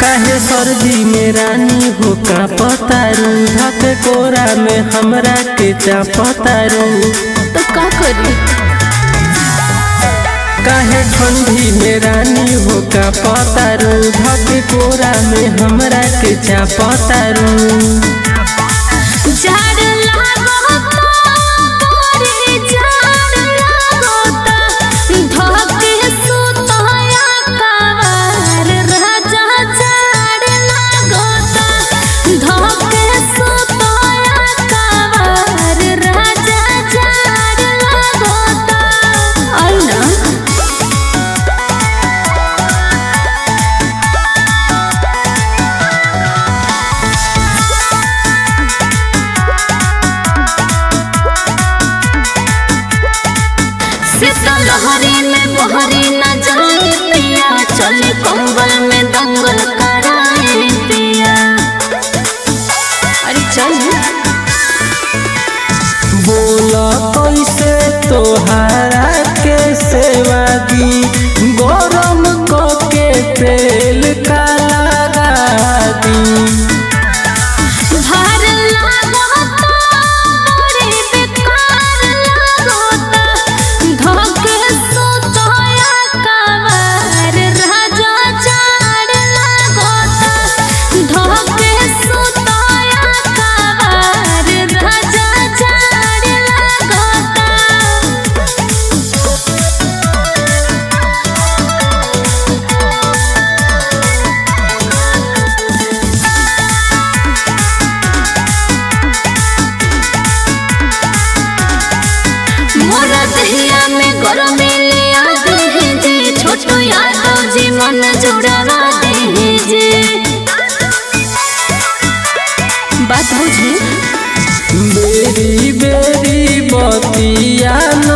काहे सर्दी में रानी हो का पतारू धक कोरा में हमरा के चापतारू तो का करी काहे ठंडी में रानी हो का पतारू धक कोरा में हमरा के चापतारू झाड़ लागोता मोरे झाड़ लागोता धके सुतया कावर राजा झाड़ लागोता धके सुतया कावर राजा झाड़ लागोता आई ना शीतल लहरी में बहरी न जाए पिया चले कंबल में दंगल कराए पिया अरे चल बोला कैसे तोहरा के सेवा दी गरम को के तेल का लगा दी भार लागोता बड़ी बेकार लागोता धके सुतया कावर राजा झाड़ लागोता धके सुतया कावर राजा झाड़ लागोता मोरा दहिया में गरमे ले आते हैं जे छोटो यादव जी मन जुड़वा दे हैं जे बात बुझे बेरी बेरी बतिया न